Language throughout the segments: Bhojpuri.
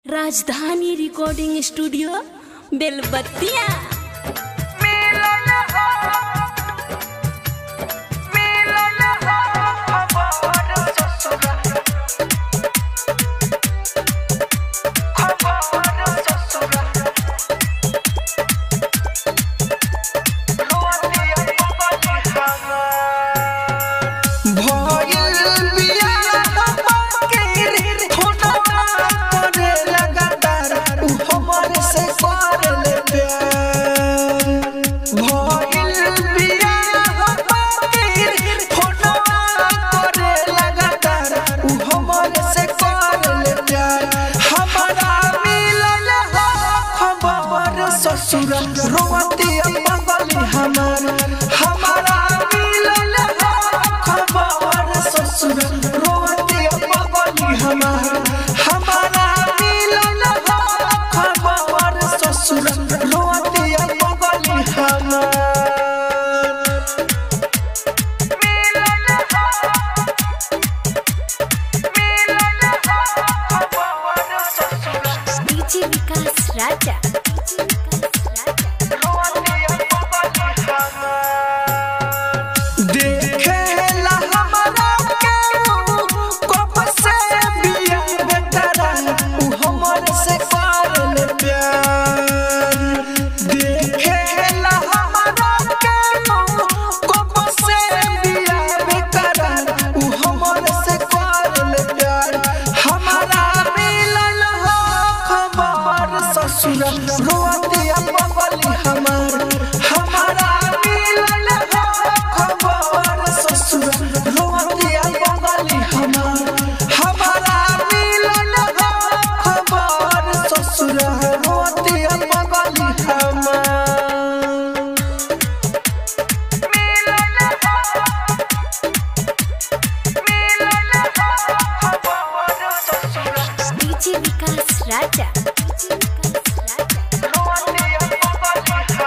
राजधानी रिकॉर्डिंग स्टूडियो बेलबत्तिया भइल बियाह बाके फोटोवा करे लगातार उ हमर से करले प्यार भइल बियाह बाके फोटोवा करे लगातार उ हमर से करले प्यार हमारा मिलल हो खबर ससुर रोवती पगली हमार हमारा मिलल हो खबर ससुर रोवती पगली हमार हमारा मिलल हो खबर ससुर रोवती पगली हमार डीजे विकास राजा डीजे विकास राजा देखेला हमरा केहू कब से बिया बेटरा उ हमर से करले प्यार देखेला हमरा केहू कब से बिया बेटरा उ हमर से करले प्यार हमारा मिलल हो खबर ससुर रोतिया बगली हमार हमारा मिलल हो खबर ससुर रोतिया बगली हमार हमारा मिलल हो खबर ससुर रोतिया बगली हमार डीजे विकास राजा डीजे विकास राजा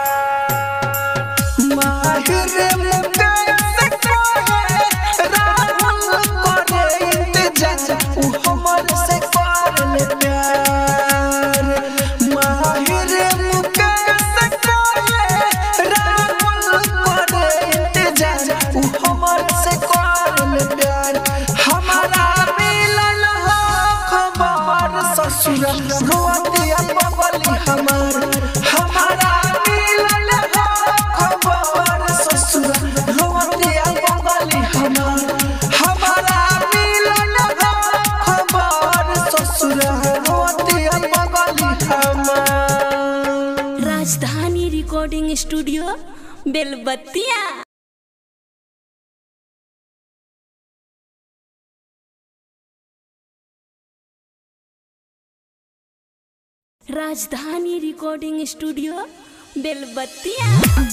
माहिर मुकेश कहे राहुल करे इंतजार उ हमर से करले प्यार माहिर मुकेश कहे राहुल करे इंतजार उ हमर से करले प्यार हमारा मिलल हो खबर ससुर रोतिया बगली हमार हमारा मिलल हो खबर ससुर रोतिया बगली हमार हमारा मिलल हो खबर ससुर रोतिया बगली हमार राजधानी recording studio Belbattiya Rajdhani recording studio बेलबत्तिया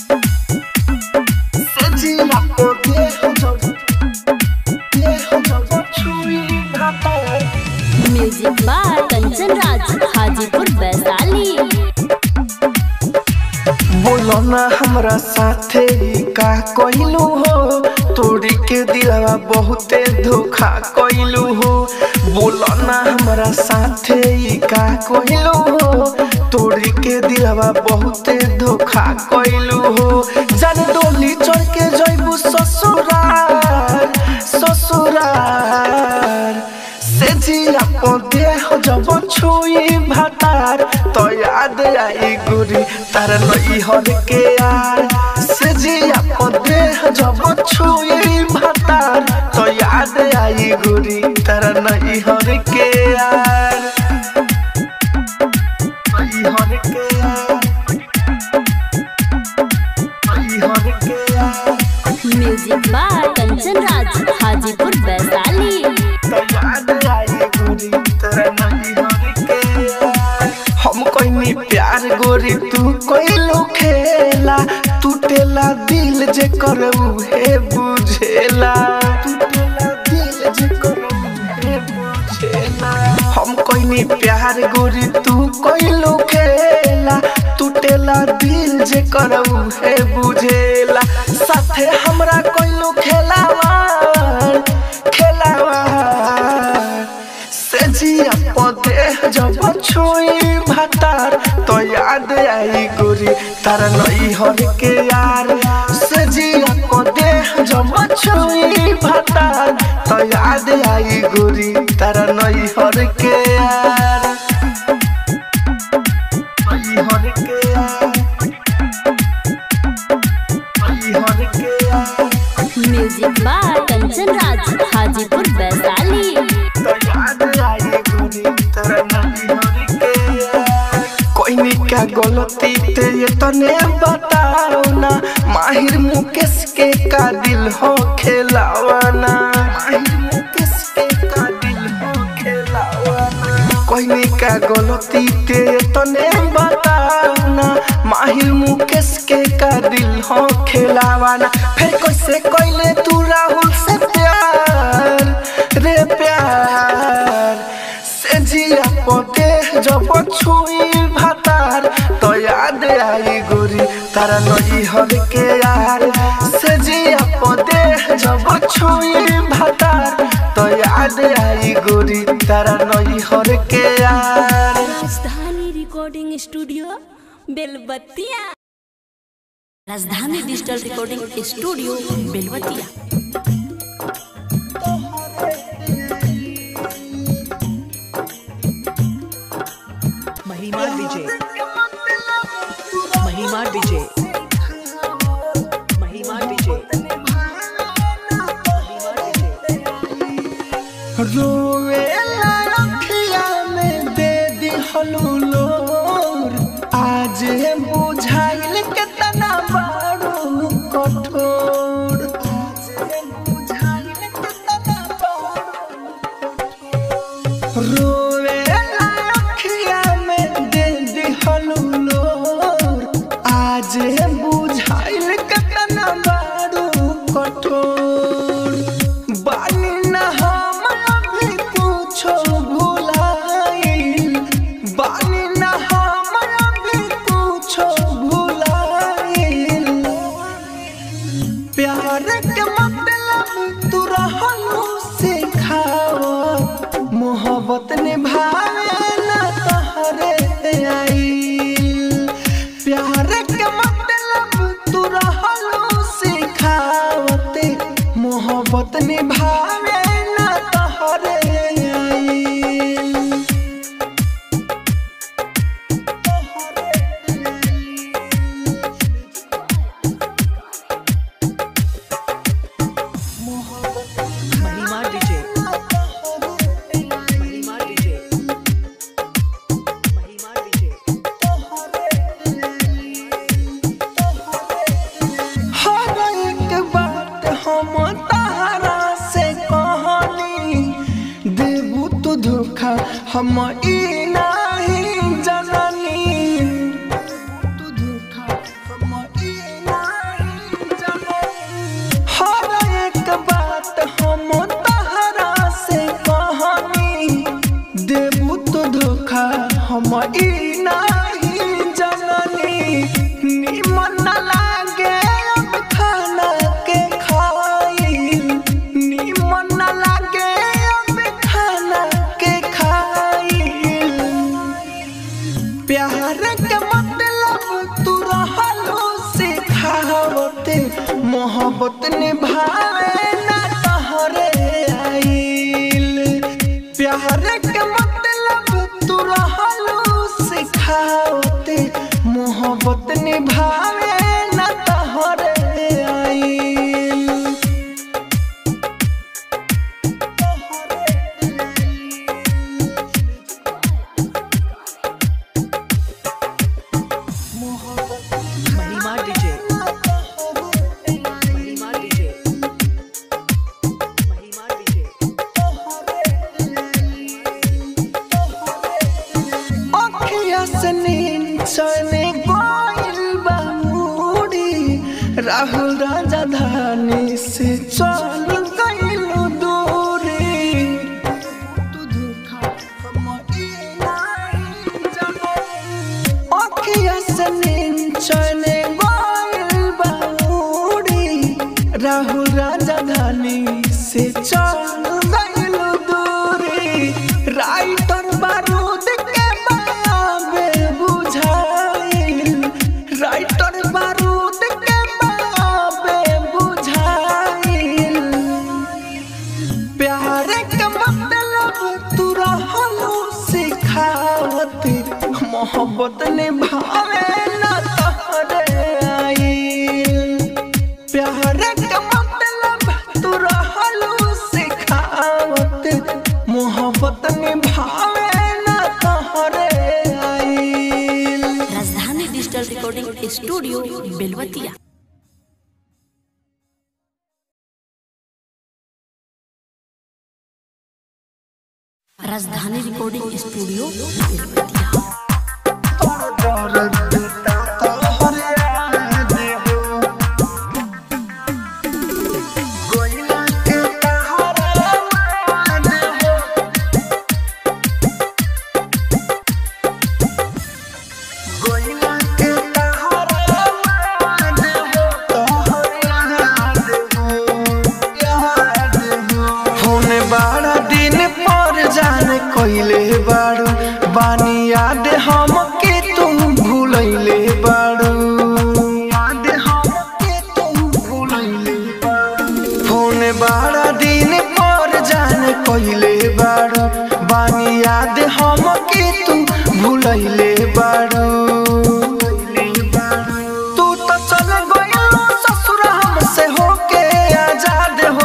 सजिया को दे हम जब दे हम जब छुई भाता म्यूजिक बाय कंचन राज हाजीपुर वैशाली बोलो ना हमरा साथे ई का कइलू हो तोरी के दिलवा बहुते धोखा कइलू हो बोलो ना हमरा साथे ई का कइलू हो तोरी के दिलवा बहुते धोखा कइलू हो जन डोली चढ़ के जइबू ससुराल ससुराल से जिया पौधे हो जब छुई भातार तो याद आई गुरी तार नई हर के यार से जिया पौधे हो जब छुई भातार तो याद आई गुरी तार नई हर के यार नई हर के यार नई हर के यार म्यूजिक बाय कंचन राज हाजीपुर वैशाली हम कोई प्यार गोरी तू कोई खेला टूटेला दिल जे कर उहे बुझेला टूटेला दिल जे कर उहे बुझेला हम कोई प्यार गोरी तू कोई खेला टूटेला दिल जे कर उहे बुझेला साथे हमरा कोई खेलावा खेलावा से जिया पौधे जब जब छोई भातार तो याद आई गोरी तारा नई हर के यार से जिया को देह जब छोई भातार तो याद आई गोरी तारा नई हर के यार नई हर के यार नई हर के यार म्यूजिक बाय कंचन राज हाजीपुर वैशाली तो याद आई गोरी तारा नई हर के यार कोई नी का गलती ते ये तने बताओ ना माहिर मुकेश के का दिल हो खेलावाना माहिर मुकेश के का दिल हो खेलावाना कोई नी का गलती ते ये तने बताओ ना माहिर मुकेश के का दिल हो खेलावाना फिर कैसे कोइले तू राहुल से प्यार रे प्यार से जिया पोते जब छुई भातार तो याद आई गोरी तारा नई हर के यार से जिया पोते जब छुई भातार तो याद आई गोरी तारा नई हर के यार राजधानी रिकॉर्डिंग स्टूडियो बेलबत्तिया राजधानी डिजिटल रिकॉर्डिंग स्टूडियो बेलबत्तिया महिमा विजय महिमा विजय महिमा विजय महिमा विजय रोवे अखिया में दे दिहलू लोर आज बुझाइल केतना बारू कठोर आज बुझाइल केतना रोवे अखिया में दे दिहलू लोर आज बुझाइल केतना बारू कठोर बानी ना हम अभी कुछो भुलाइल बानी ना हम अभी कुछो भुलाइल प्यार के मतलब तू रहलू सिखाओ मोहब्बत निभावे ना तहरे आइल प्यार के मतलब तू रहलू सिखावते मोहब्बत निभावे ना तहरे आइल महिमा विजय महिमा विजय महिमा विजय हर एक बात हम तहरा से कहनी देबू तू धोखा हम ई नहीं जननी तू धोखा हम ई नहीं जननी हर एक बात हम तहरा से कहनी देबू तो धोखा हम ई नहीं जननी निमन न लागे अब खाना के खाइल निमन न लागे अब खाना के खाइल प्यार के मतलब तू रहलू सिखावते मोहब्बत निभावे ना तहरे आइल प्यार के मतलब तू रहलू सिखावते मोहब्बत निभावे ना तहरे आइल महिमा विजय महिमा विजय महिमा विजय अखिया से नींद चले गइल बा मूडी राहुल राजा धानी से चल गइल दूरी तू धोखा हम ई नहीं जननी। अखिया से नींद चले गइल बा मूडी राहुल राजा धानी से चल गइल दूरी राइटर बारूद के मोहब्बत निभावे ना तोहरे आइल प्यार के मतलब तू रहलू सिखावत मोहब्बत निभावे ना तोहरे आइल राजधानी डिजिटल रिकॉर्डिंग स्टूडियो बेलवतिया राजधानी रिकॉर्डिंग स्टूडियो बेलवतिया होने बारा दिन पर जाने कोइले बारू बानी याद हम के तुम भूलैले बारू याद हम के तुम भूलैले बारू होने बारा दिन पर जाने कोइले बारू बानी याद हम के तुम भूलैले बारू तू तो चल गइलो ससुर हमसे होके आजाद हो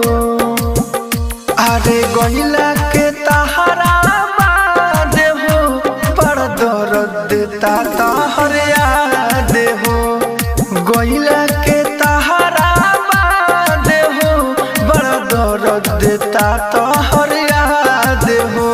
अरे गइला के तहरा बाद हो पर दर्द ता तहर याद हो गइला के तहरा बाद हो बड़ दर्द ता तहर याद हो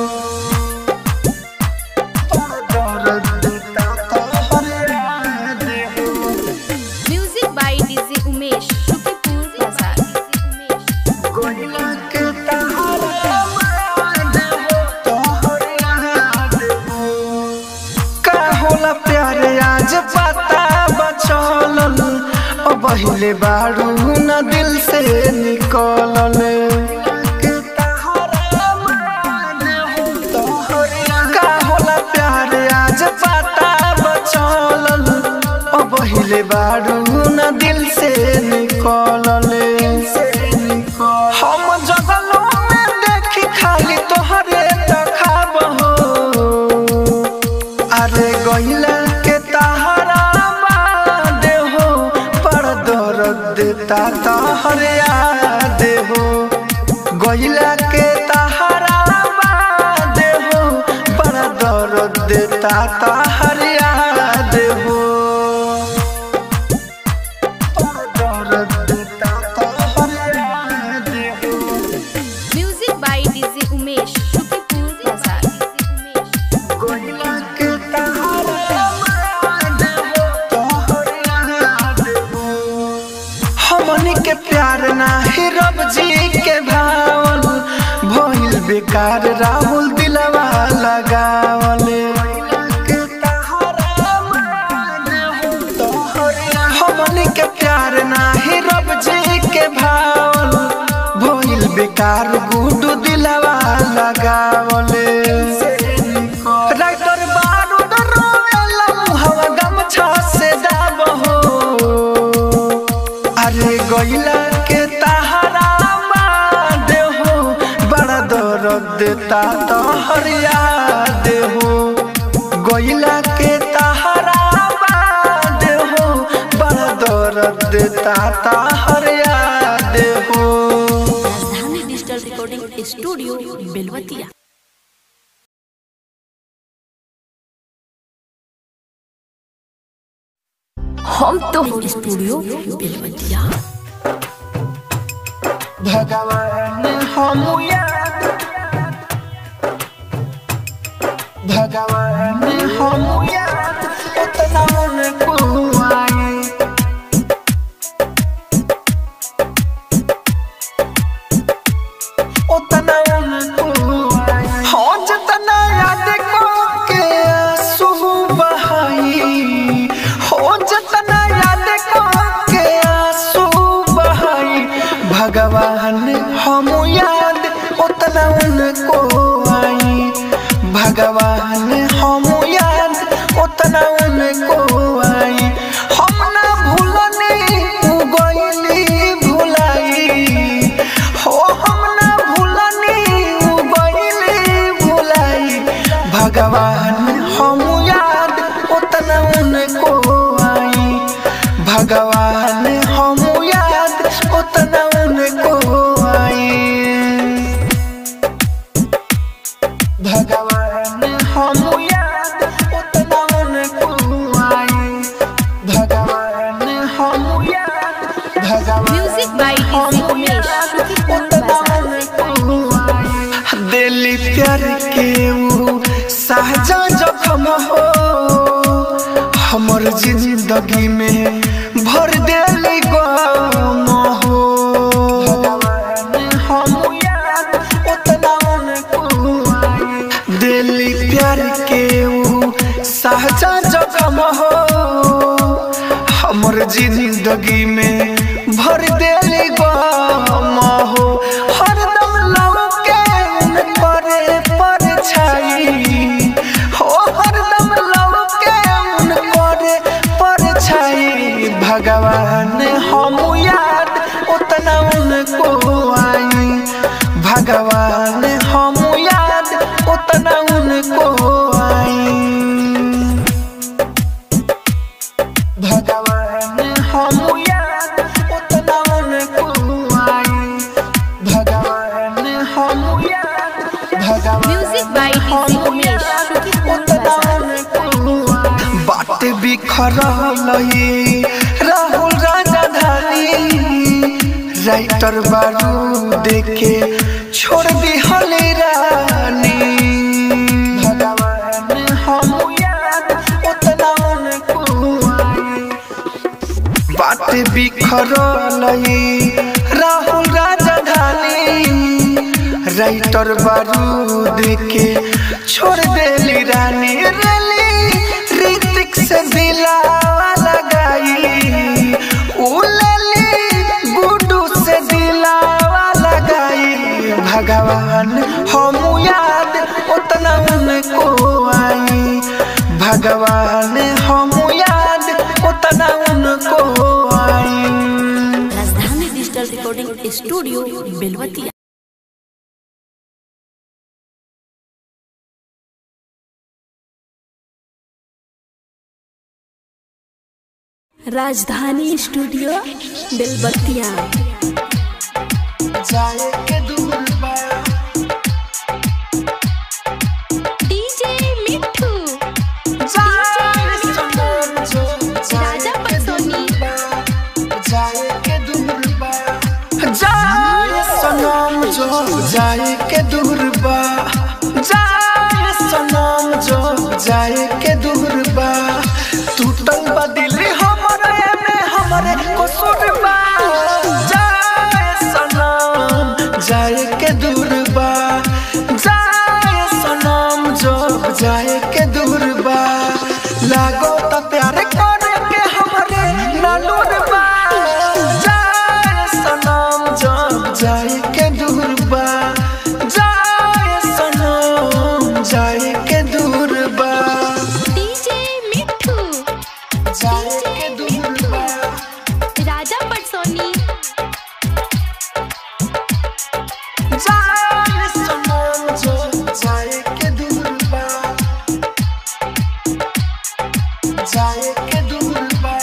दर्द ता तहर याद हो music by DJ Umesh Shukripur बाजार गइला के तहरा बाद हो तोहर याद हो का होला प्यार आज पता बचलल ओ बहिले बारू न दिल से निकलल का होला प्यार आज पता बचलल ओ बहिले बारू न दिल से निकलल हम जगलो में देखी खाली तोहरे तखाब हो अरे गइला के तहरा बाद हो पर दर्द ता तहर याद हो गइला के तहरा बाद हो पर दर्द ता तहर याद हो पर दर्द ता तहर याद हो music by DJ Umesh Shukripur बाजार गइला के तहरा बाद हो तोहर याद हो हमनी के प्यार नाही रब जी के भावल भइल बेकार राहुल दिलवा लगावल हमनी के प्यार नाही रब जी के भावल भइल बेकार गुडू दिलवा लगावल राइटर बारूद रोवेला मुहवा गमछा से दाब हो अरे गइला के तहरा बाद हो बड़ा दर्द ता तोहर याद हो गइला के तहरा बाद हो बड़ा दर्द ता तोहर याद हो राजधानी डिजिटल रिकॉर्डिंग स्टूडियो बेलवतिया हम तो स्टूडियो बेलवतिया भगवान हम याद भगवान हम याद उतना उनको आए उतना उनको आए हो जितना याद को के आंसू बहाई हो जितना याद को के आंसू बहाई भगवान हम याद उतना उनको आई भगवान हम याद उतना उनको आई हम ना भूलने उ गइली भुलाई हो हम ना भूलने उ गइली भुलाई भगवान हम साहजा जखम हो हमर जिंदगी में भर देली गम हो हम याद उतना उनको दिली प्यार के ऊ साहजा जखम हो हमर जिंदगी में भर देली गम हो हरदम लौके परे पर छाई हो हरदम लौके परे पर छाई भगवान हम याद उतना उनको आई भगवान हम याद उतना उनको आई भगवान हम याद उतना उनको आई भगवान हम याद भगवान music by DJ Umesh Shukipur बाजार बाट बिखरल ये राहुल राजा धानी राइटर बारू देखे छोड़ दी हले रानी भगवान हम याद उतना उनको आई बाट बिखरल ये राहुल राजा धानी राइटर बारूद के छोड़ देली रानी रली ऋतिक से दिलावा लगाई उलली गुडू से दिलावा लगाई भगवान हम याद उतना उनको आई भगवान हम याद उतना उनको आई राजधानी डिजिटल रिकॉर्डिंग स्टूडियो बेलवतिया राजधानी स्टूडियो बेलबतिया जाए के दूर बा डीजे मिठू जाए सनम जो राजा पटसोनी जाए के दूर बा जाए सनम जो जाए के दूर बा जाए सनम जो जाए के दूर बा टूटल बा दिल हमरे में हमरे कसूर बा जाए सनम जाए के दूर बा जाए सनम जो जाए के दूर बा लागो त प्यार करे के हमरे नालूर बा जाए सनम जो जाए के दूर बा जाए सनम जाए के दूर बा डीजे मिठू जाए के दूर बा राजा पटसोनी जाए सनम जो जाए के दूर बा जाए के दूर बा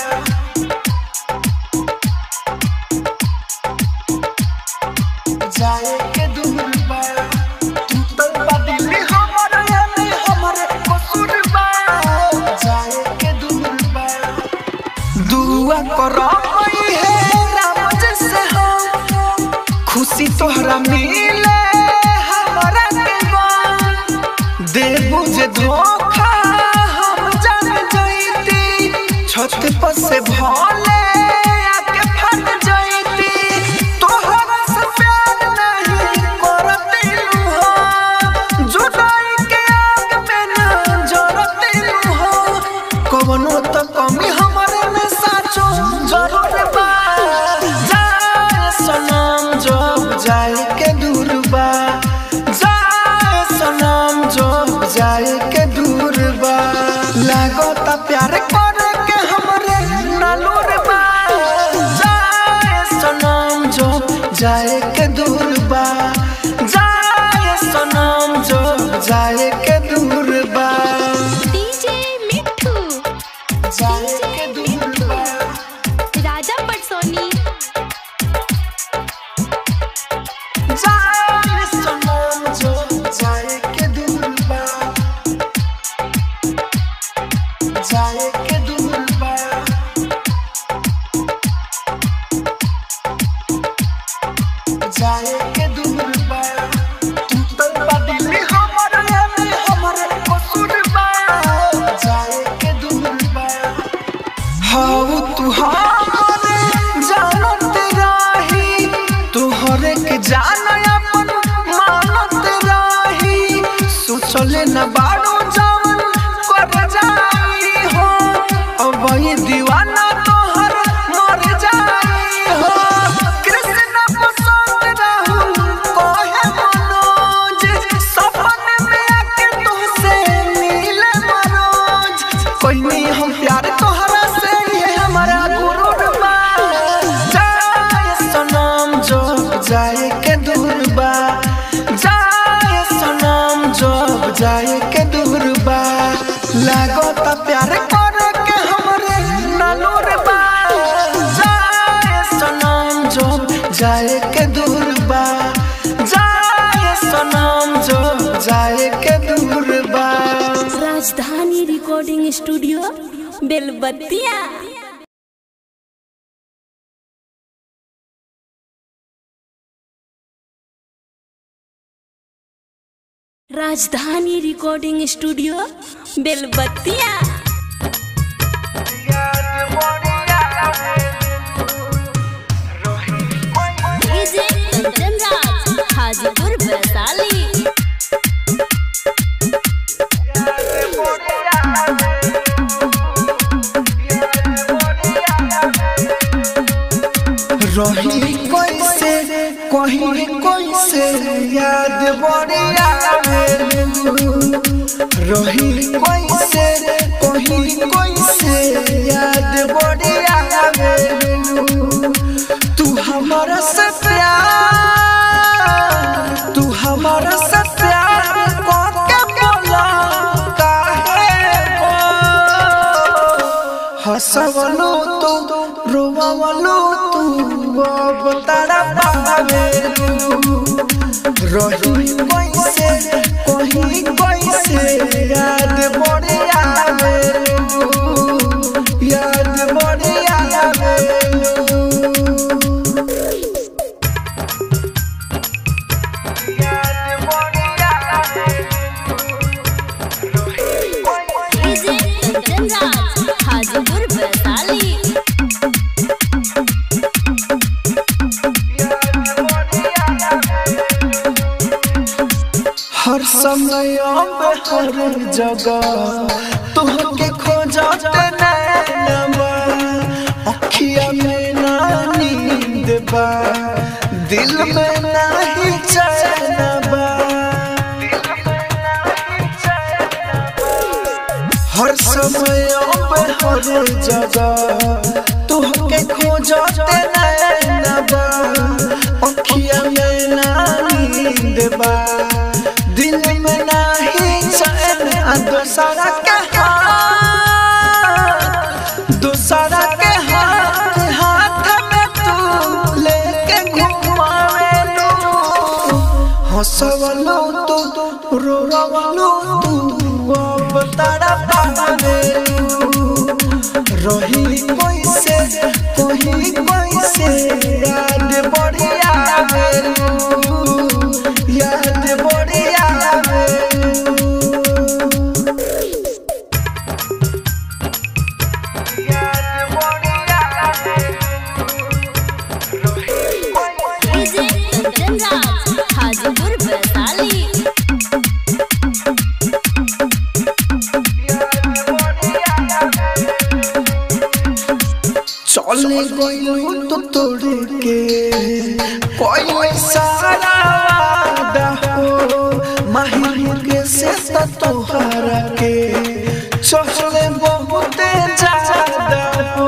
जाए के दूर बा टूटल बा दिल हमर यानी हमर कसूर बा जाए के दूर बा दुआ करो है राम जैसे हम खुशी तोहरा मिले हमारा देवा देबू जे धोखा हम जान जईती छत पर से भोले आके फट जईती तोहरा से प्यार नहीं करती हो जुदाई के आग में न जरती हो कवनो त कमी हमरे में साचो जरूर बा जाए सनम जब जाए के दूर बा जाए सनम जब जाए के दूर बा लागो त प्यार करे के हमरे नालूर बा जाए सनम जब जाए के दूर बा जाए सनम जब जाए के दूर बा डीजे मिठू जाए के दूर बा राजा पटसोनी जाए सनम जो जाए के दूर बा जाए के न बाड़ो जावन कर जाई हो अब ये दीवाना तोहर मर जाई हो कृष्ण पसंद रहू कोहे मनोज सपन में आके तुझसे मिले मनोज कोई नहीं हम प्यार तोहरा से ये हमारा गुरु बा जाए सनम जो जाए के दूर बा जाए सनम जो जाए के दूर बा लागो त प्यार करे के हमरे नानूर बा जाए सनम जो जाए के दूर बा जाए सनम जो जाए के दूर बा राजधानी recording studio Belbattiya Rajdhani recording studio Belbattiya DJ Kanchan Raj Hajipur Vaishali रही कैसे कहीं कैसे याद बढ़िया रही कैसे कहीं कैसे याद बढ़िया तू हमारा से प्यार तू हमारा से प्यार करके बोला काहे हो हसवलो तो रोवलो तू अब तारा पावे रही कैसे कहीं कैसे याद बड़े आवे याद बड़े आवे डीजे कंचन राज हाजीपुर वैशाली हर समय अब हर जगह तुहके खोजत नैनबा अखिया में ना नींद बा दिल में नाही चैन बा हर समय अब हर जगह तुहके खोजत नैनबा अखिया में ना नींद बा दिल में नाही चैन आ दोसरा के हाथ दोसरा के हाथ हाथ में तू लेके घुमावे लो हंसवलो तो रोवलो तू अब तारा पावे रही कैसे कहीं कैसे याद बढ़िया याद बढ़िया डीजे कंचन राज हाजीपुर वैशाली चले गइलू तो तोड़ के कोई सारा वादा हो माही के से तो तोहरा के चले बहुते ज्यादा हो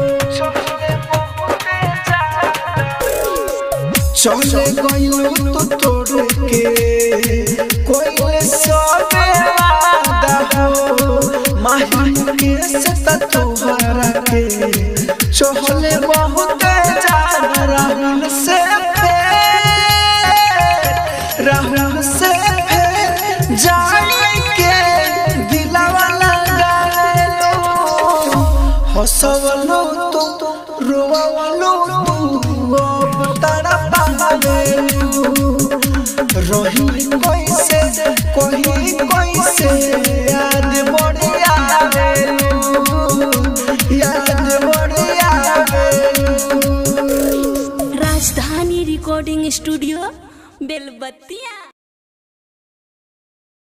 चले गइलू तो तोड़ के कोई सबे वादा हो माही के से तो तोहरा के चहले बहुत ज्यादा राहुल से फेर राहुल से फेर जाने के दिलावा लगा लो हंसवलो तो रोवलो तू अब तारा पावे रही कैसे कहीं कैसे याद बढ़िया याद बढ़िया राजधानी रिकॉर्डिंग स्टूडियो बेलबत्तिया